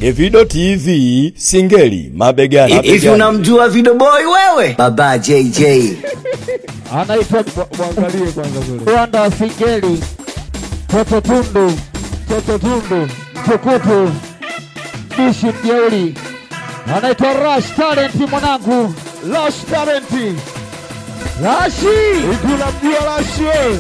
Evido TV Singeli mabegani. Hivi mabegani. unamjua Video Boy wewe? Baba JJ. anaitwa mwangalie kwanza kule Rwanda wa Singeli, Toto Tundu, Toto Tundu, Mtukutu, Bishi Mjeuri, anaitwa Rush Talent mwanangu, Lash Talenti Rashi hivi unamjua Lash wewe?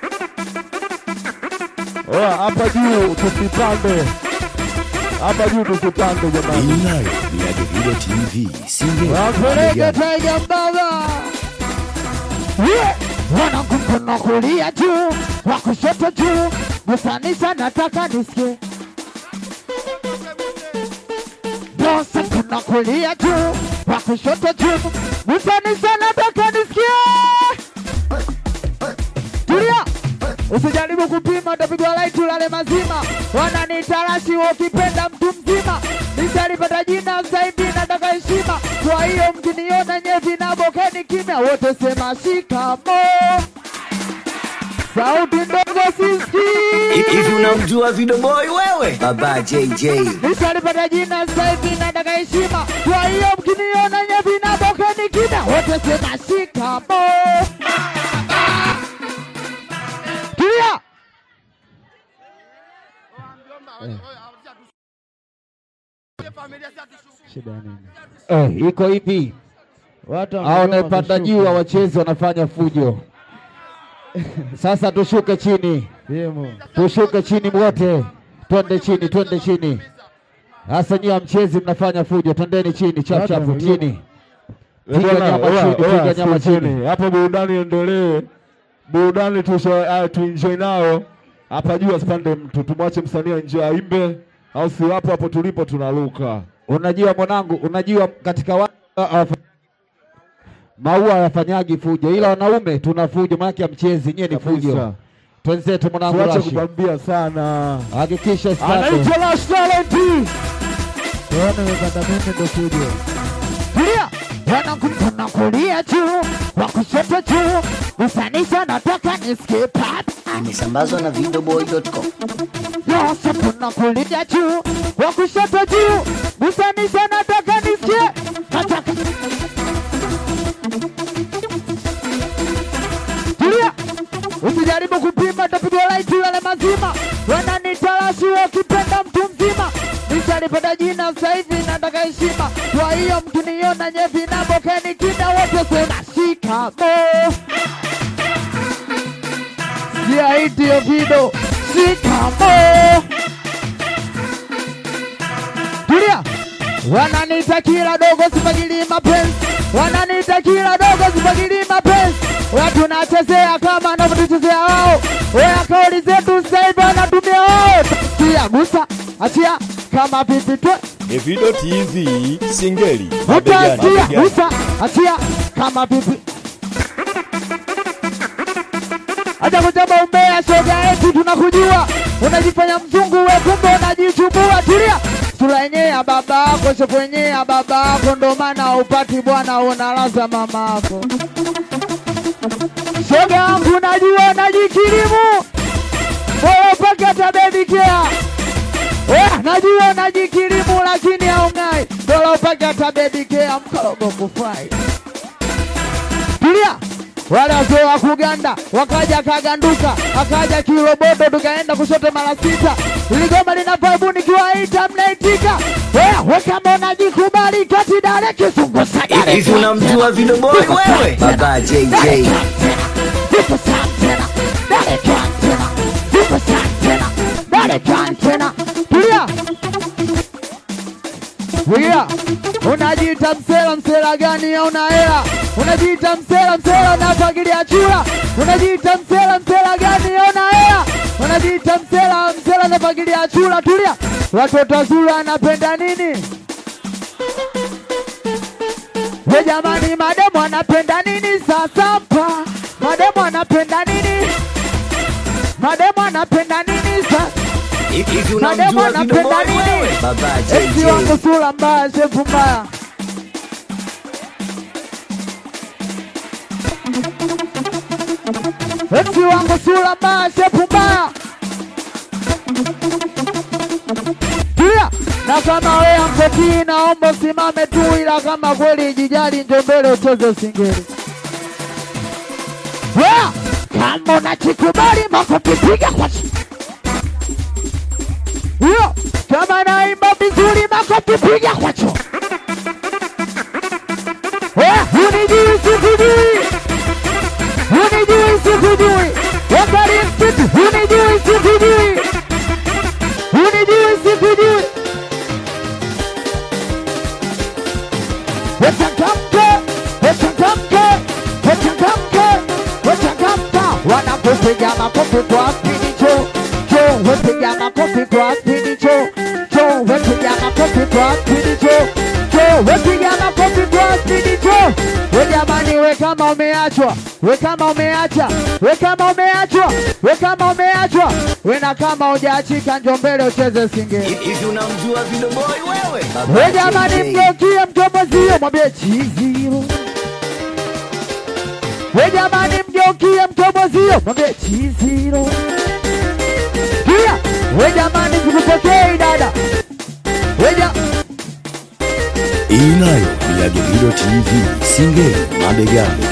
Oya, hapa juu tusipande, hapa juu tusipande jamani. Hii nayo ni ya Evido TV Singeli wapeleke mabegani. Taiga Mbaba, Yeah. wanangu mkono kulia juu, wa kushoto juu, gusanisa nataka nisikie Bosa mkono kulia juu, wa kushoto juu, gusanisa nataka nisikie Tulia, usijaribu kupima, utapigwa laiti ulale mazima. Wananitarashi wakipenda mtu mzima, nitalipata jina zaidi, nataka heshima. Kwa hiyo mkiniona nyevi na bokeni kimya, wote sema shikamo. Sauti ndogo sisikii, Hivi unamjua Video Boy wewe? Baba JJ. nitalipata jina zaidi, nataka heshima. Kwa hiyo mkiniona nyevi na bokeni kimya, wote sema shikamo. Tulia. Shida nini? Eh, iko hivi. Watu Hao wamegoma wanaepanda kushuka. juu wachezi wanafanya fujo. Sasa tushuke chini, Yemo. tushuke chini wote, twende chini, twende chini. Sasa nyie mchezi mnafanya fujo, twendeni chini chap Watu chap wamegoma. chini. Eh, Piga bwana, nyama oya, chini, oya, piga nyama sikizeni. chini. Hapo burudani endelee, burudani tusho- uh, tuenjoy nayo hapa juu, asipande mtu, tumwache msanii enjoy aimbe, au si hapo hapo tulipo tunaruka. Unajua mwanangu, unajua katika wa, uh, maua hayafanyagi fujo, ila wanaume tuna fujo, maana ya mchezi nyie ni fujo. Kabisa. Twenzetu mwanangu Tuache Rashi, kubambia sana. hakikisha stado Anaitwa Lash Talenti. Kulia wanangu mkono kulia juu, wa kushoto juu, gusanisha nataka nisikie pap. Imesambazwa na videoboy.com. Yote mkono kulia juu, wa kushoto juu, gusanisha nataka nisikie. Nataka Tulia, usijaribu kupima, tapigwa laiti yale mazima. Wananitarashi wakipenda mtu mzima, nishalipata jina sasa hivi nataka heshima. Kwa hiyo mkiniona nyevi na bokeni kina wote sema shikamo. Sikia hiti yo video, shikamo. Tulia, wananiita kila dogo sifagili mapenzi, wananiita kila dogo sifagili mapenzi. Watu nachezea kama wanavyotuchezea wao, wea kauli zetu sasa hivi wanatumia wao. Tia gusa, achia kama pipi twe Evido TV Singeli mabegani. utatia mabegani. gusa, achia kama pipi. Acha kujamba umbea, shoga eti tunakujua, unajifanya mzungu we, kumbe unajichubua. Tulia, sura yenyewe ya baba yako, shepu yenyewe ya baba yako, ndo maana upati bwana, unalaza mama yako. Shoga yangu, najua najikirimu, bora upake hata baby care. Eh, najua najikirimu, lakini haung'ai, bora upake hata baby care, mkorogo kufai tulia wale wazee wa kuganda wakaja kaganduka akaja kiroboto tukaenda kushoto mara sita iligoma lina vibe nikiwaita mnaitika wewe kama unajikubali kati dale kizungu sagale Hivi unamjua Video Boy wewe? Baba JJ. tulia Tulia, unajiita msela, msela gani hauna hela? Unajiita msela, msela unafagilia chura. Unajiita msela, msela gani hauna hela? Unajiita msela, msela unafagilia chura. Tulia, watoto wazuri anapenda nini? We jamani, mademu anapenda nini sasa hapa? Mademu anapenda nini? Mademu anapenda nini sasa? Hivi Mademu unamjua Video Boy anapenda nini? wewe? Baba Eti wangu JJ. sura mbaya, shepu mbaya. Eti wangu sura mbaya, shepu mbaya. Tulia, na kama wewe amkotii, naomba usimame tu, ila kama kweli jijali, njoo mbele ucheze singeli. Wea, kama unachikubali makofi piga kwa chini. Hiyo kama naimba vizuri makofi piga kwa chini. Wea, unijui sikujui, unijui sikujui, wakari mtiti, unijui sikujui, unijui sikujui. Wachangamke, wachangamke, wachangamke, wachangamka. Wanapopiga makofi kwa spidi cho cho, wepiga makofi kwa spidi cho cho, wepiga makofi kwa spidi cho cho, wepiga makofi kwa spidi cho. We jamani, we kama umeachwa, we kama umeacha, we kama umeachwa, we kama umeachwa, we na kama hujaachika, njoo mbele ucheze singeli. Hivi unamjua Video Boy wewe? We jamani, mgeukie mtomozio, mwambie chiziro. We jamani, mgeukie mtomozio, mwambie chiziro. Kia, we jamani, sikupokei dada. We ja Inayo ni ya Davido TV Singeli mabegani.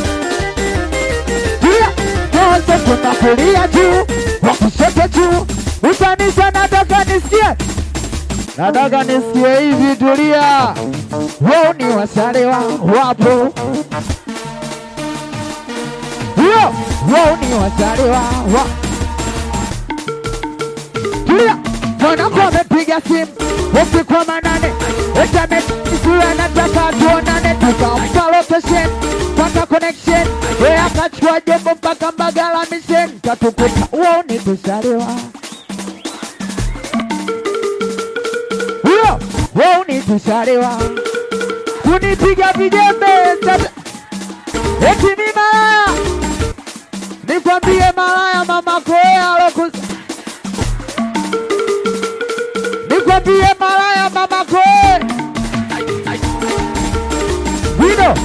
kia, kwanza kuna kulia tu, wa kushoto tu, utanisha, nataka nisikie, nataka nisikie hivi, tulia. Wao ni wasalewa wapo hiyo wao ni wazaliwa wa tulia mwanangu amepiga simu usiku wa manane etamesua nataka tuonane tukampa location mpaka connection we akachukua jombo mpaka mbagala mission katukuta wao ni tusaliwa hiyo wao ni tusaliwa kunipiga vijembe sasa eti mi malaya nikwambie malaya mama koea alokus nikwambie malaya mama koe Vino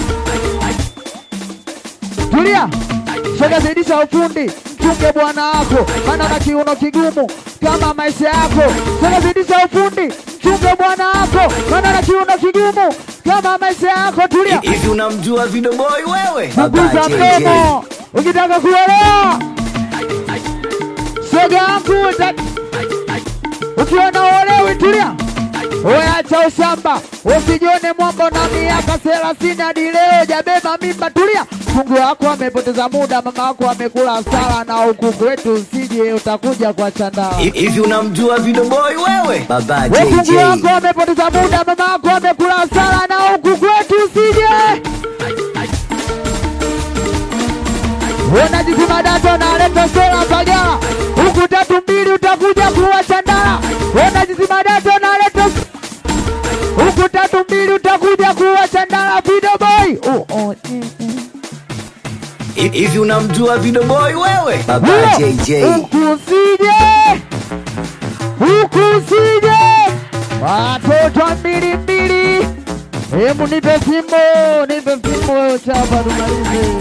tulia shoga zidisha ufundi mchunge bwana wako maana na kiuno kigumu kama maisha yako shoga zidisha ufundi mchunge bwana wako maana na kiuno kigumu kama maisha yako tulia Hivi unamjua Video Boy wewe? Punguza mdomo ukitaka kuelewa. Shoga yangu uta- ukiona uolewi, tulia. Wewe acha ushamba, usijione mwambo na miaka thelathini hadi leo jabeba mimba. Tulia, Mungu wako amepoteza muda, mama wako amekula hasara, na huku kwetu usije utakuja kwa chandala. Hivi unamjua Video Boy wewe? Baba Mungu JJ. wako amepoteza muda, mama wako amekula hasara, na huku kwetu usije unajipima data naleta sola Mbagala, huku tatu mbili utakuja kuwa Chandala. Unajipima data naleta huku tatu mbili utakuja kuwa Chandala. Video boy oh, oh, mm, mm. Hivi unamjua Video Boy wewe? Baba Huyo, JJ. huku usije, huku usije, watoto wa mbili mbili. Hebu nipe fimbo, nipe fimbo chapa tumalize.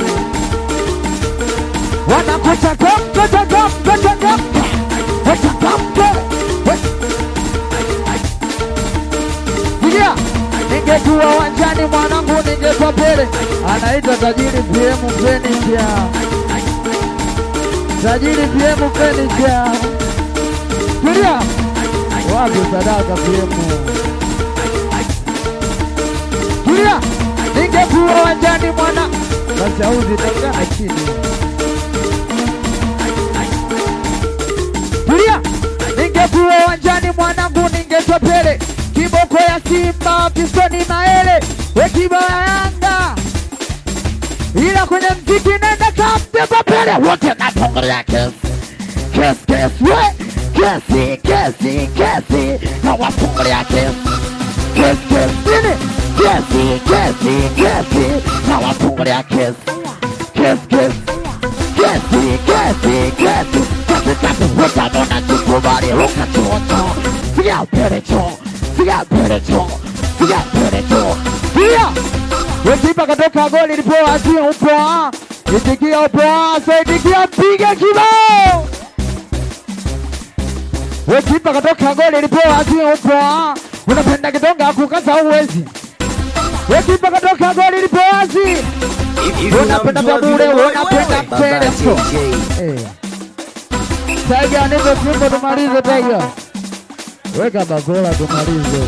Wanakuchangamka, changamka, changamka, wachangamke. Sikia, ningekuwa uwanjani mwanangu, ningekuwa pele. Anaitwa tajiri PM Furniture, tajiri PM Furniture. Tulia, wapi sadaka PM? Tulia, ningekuwa uwanjani mwana basi auzi tangana chini. Tulia, ningekuwa uwanjani mwanangu, ningetwa pele kiboko ya Simba, pistoni maele, we kibao ya Yanga, ila kwenye mziki nenda kamteza pele wote napongelea kesi kesi kesi we kesi kesi kesi nawapongelea kesi kesi kesi nini kesi kesi kesi nawapongelea kesi kesi kesi kesi kesi kesi kesi kesi utanona tukubali ukatuona siga pele cho siga pele cho siga pele cho siga Wesipa katoka goli lipoa sio upoa itikia upoa so itikia mpige kibao we kipa katoka goli lipewa si upo unapenda kitonga kukaza uwezi we kipa katoka goli lipewa si Hivi Unapenda unamjua vya bure, Video Boy unapenda wewe? Baba mcherezo. JJ. Eh. Taiga nipe fimbo tumalize Taiga. Weka bakola tumalize.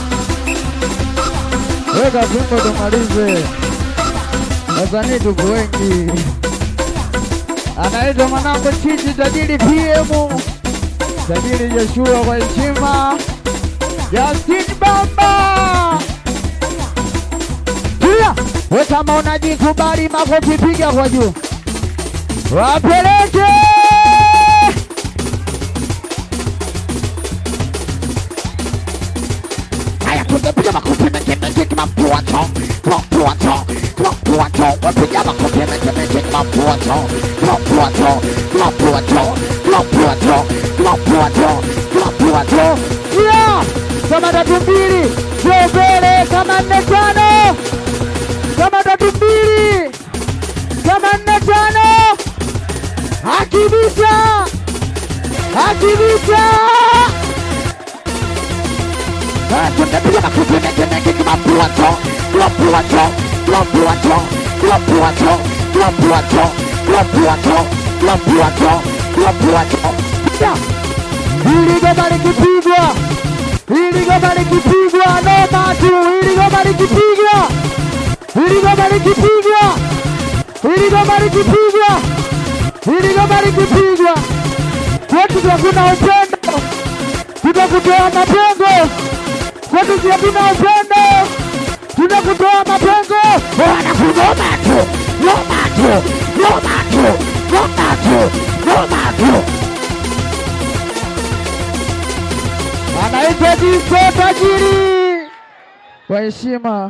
Weka fimbo tumalize. Wasanii tuko wengi. Anaitwa mwanangu Chichi tajiri PM. Tajiri Joshua kwa heshima. Justin Bamba. Pia, we kama unajikubali makofi piga kwa juu. Wapeleke! Haya, tunapiga makofi mengi mengi kama mpuato, kama mpuato, kama mpuato. Wapiga makofi mengi mengi kama mpuato, kama mpuato, kama mpuato, kama mpuato, kama mpuato, kama mpuato. Yeah! Kama tatu mbili, sio mbele, kama nne tano, kama tatu mbili, kama nne tano. Akibisha! Akibisha! Ah, tunapiga makofi mengi mengi kama mpuato, kama mpuato, kama mpuato, kama mpuato, kama mpuato, kama mpuato, kama mpuato, kama mpuato. Yeah! Hili goma likipigwa, hili goma likipigwa, noma tu, hili goma likipigwa, hili goma likipigwa, hili goma likipigwa, hili goma likipigwa, kwetu hakuna upendo, tutakutoa mapengo, kwetu hakuna upendo, tunakutoa mapengo, wanakugoma tu, noma tu, noma tu, noma tu, noma tu. anaitwa Disko Tajiri kwa heshima.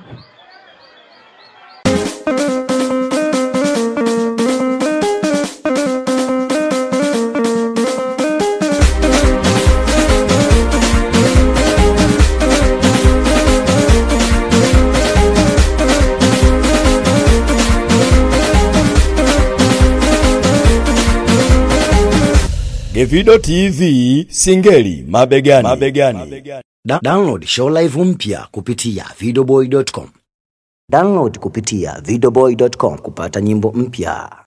Gevido TV Singeli mabegani. mabegani. Da- download show live mpya kupitia videoboy.com download kupitia videoboy.com kupata nyimbo mpya